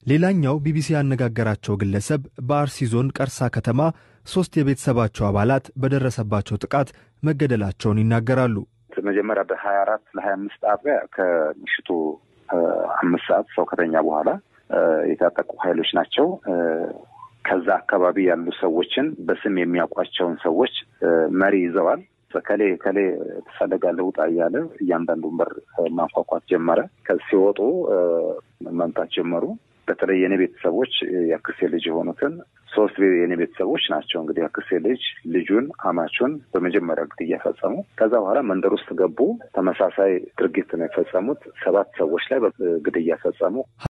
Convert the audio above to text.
ሌላኛው ቢቢሲ ያነጋገራቸው ግለሰብ በአርሲ ዞን ቀርሳ ከተማ ሦስት የቤተሰባቸው አባላት በደረሰባቸው ጥቃት መገደላቸውን ይናገራሉ። መጀመሪያ በሀያ አራት ለሀያ አምስት አጥቢያ ከምሽቱ አምስት ሰዓት ሰው ከተኛ በኋላ የታጠቁ ኃይሎች ናቸው ከዛ አካባቢ ያሉ ሰዎችን በስም የሚያውቋቸውን ሰዎች መሪ ይዘዋል። ከሌ ከሌ ትፈልጋለህ ውጣ እያለ እያንዳንዱን በር ማንኳኳት ጀመረ። ሲወጡ መምታት ጀመሩ። በተለይ የኔ ቤተሰቦች የአክሴ ልጅ የሆኑትን ሶስት የኔ ቤተሰቦች ናቸው። እንግዲህ የአክሴ ልጅ ልጁን፣ አማቹን በመጀመሪያ ግድያ ፈጸሙ። ከዛ በኋላ መንደር ውስጥ ገቡ። ተመሳሳይ ድርጊት ነው የፈጸሙት። ሰባት ሰዎች ላይ ግድያ ፈጸሙ።